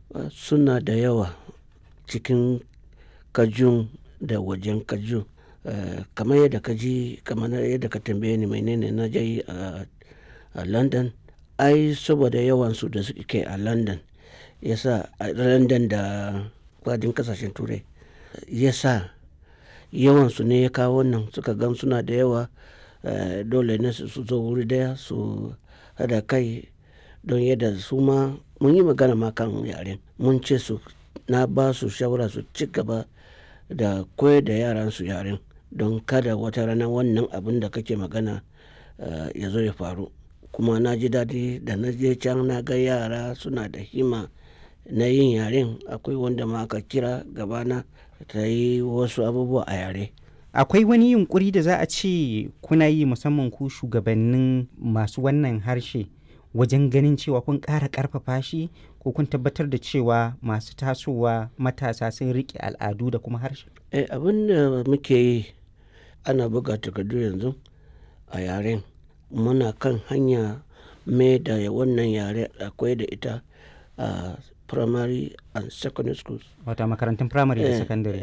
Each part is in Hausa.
suna da yawa cikin kajun da wajen kajun kamar yadda ka ji kamar yadda ka tambaye ni menene na je yi a london ai saboda yawansu da suke a london yasa a london da fadin kasashen turai yasa yawansu ne ya kawo nan suka gan suna da yawa dole ne su zo wuri daya su hada kai don yadda su ma mun yi magana ma kan yaren mun ce su na ba su shawara su ci gaba da koyar da yaran su yaren don kada wata rana wannan abin da kake magana ya zo ya faru kuma na ji daɗi da na je can na ga yara suna da himma na yin yaren akwai wanda ma aka kira gabana ta yi wasu abubuwa a yare akwai wani yunkuri da za a ce kuna yi musamman ku shugabannin masu wannan harshe wajen ganin cewa kun ƙara ƙarfafa shi ko kun tabbatar da cewa masu tasowa matasa sun riƙe al'adu da kuma harshe eh abin da muke yi ana buga takardu yanzu a yaren muna kan hanya mai da wannan yare akwai da ita a primary and secondary schools wata makarantun primary da secondary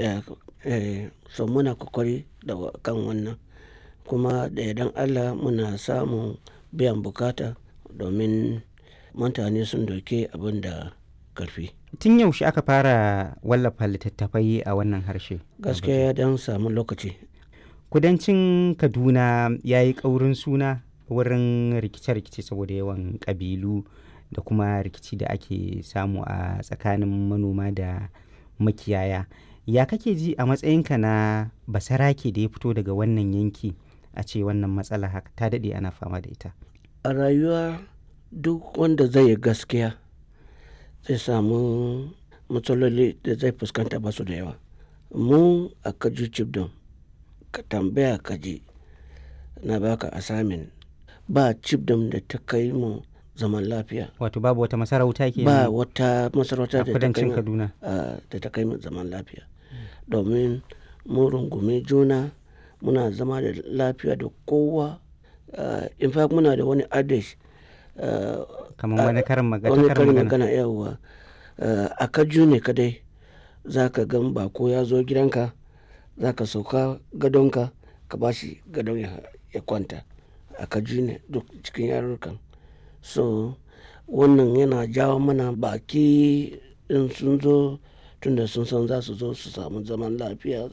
so muna kokari da kan wannan kuma da idan allah muna samun biyan bukata domin mutane sun doke abin da karfi tun yaushe aka fara wallafa littattafai a wannan harshe gaskiya ya dan samu lokaci kudancin kaduna ya yi ƙaurin suna wurin rikice-rikice saboda yawan ƙabilu da kuma rikici da ake samu a tsakanin manoma da makiyaya ya kake ji a matsayinka na basarake da ya fito daga wannan yanki a ce wannan matsala haka ta daɗe ana fama da ita a rayuwa duk wanda zai yi gaskiya zai samu matsaloli da zai fuskanta ba su da yawa mu a kaju cibdon ka tambaya kaji na baka asamin ba cibdon da ta kai mu zaman lafiya wato babu wata masarauta ke ba wata masarauta a kudancin kaduna da ta kai mu zaman lafiya domin mu rungume juna muna zama da lafiya da kowa in fact muna da wani adish kamar wani karin wani karin magana yawa a kaju ne kadai za ka gan bako ya zo gidanka za ka sauka gadonka ka ba shi gadon ya kwanta a kaju ne duk cikin yarurrukan so wannan yana jawo mana baki in sun zo tunda sun san za su zo su samu zaman lafiya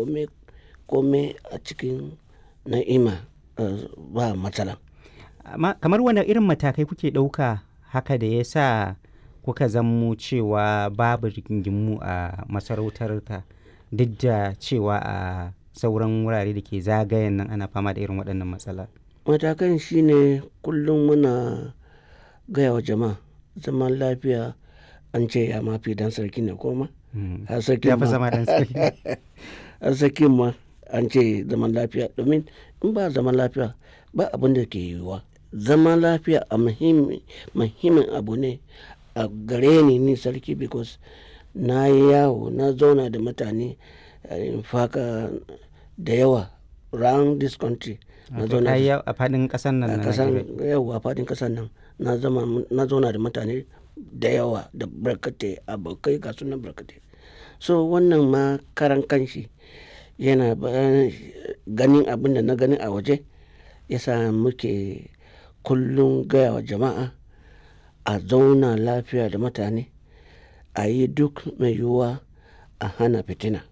kome a cikin na'ima ba matsala kamar wani irin matakai kuke ɗauka haka da ya sa kuka zammo cewa babu rigingimu a masarautar ka duk da cewa a sauran wurare da ke zagayen nan ana fama da irin waɗannan matsala matakan shine kullum muna gaya wa jama'a zaman lafiya an ce ya mafi dan sarki ne koma har zama dan sarki har sarki ma an ce zaman lafiya domin in ba zaman lafiya ba abin da ke yiwuwa zaman lafiya a muhimmin abu ne a gare ni ni sarki because na yi yawo na zauna da mutane faka da yawa round this country na zauna a fadin kasan nan na yawa a fadin kasan nan na zauna da mutane da yawa da barkate abokai ga sunan barkate so wannan ma karan kanshi yana ganin abin da na gani a waje yasa muke kullum gaya wa jama'a a zauna lafiya da mutane a yi duk mai yiwuwa a hana fitina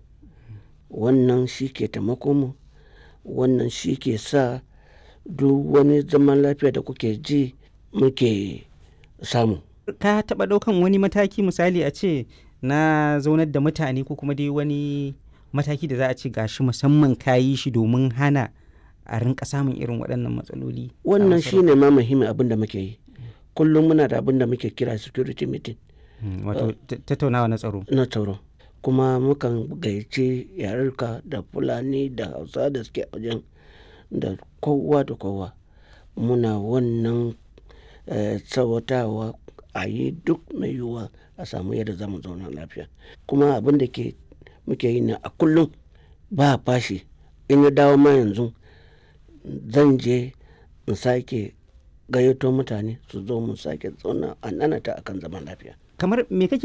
wannan shi ke taimako mu wannan shi ke sa duk wani zaman lafiya da kuke ji muke samu ka taɓa ɗaukan wani mataki misali a ce na zaunar da mutane ko kuma dai wani mataki da za a ce gashi musamman ka yi shi domin hana a rinka samun irin waɗannan matsaloli wannan shine ma muhimmin abin da muke yi kullum muna da abin da muke kira security meeting wato tattaunawa na tsaro na tsaro kuma mukan gayyace yarurka da fulani da hausa da suke wajen da kowa da kowa muna wannan tsawatawa a yi duk mai yiwuwa a samu yadda za mu zauna lafiya kuma abin da ke muke yi na a kullum ba fashi in ya dawo ma yanzu zan je in sake gayyato mutane su zo mu sake zauna a nanata akan zaman lafiya kamar me kake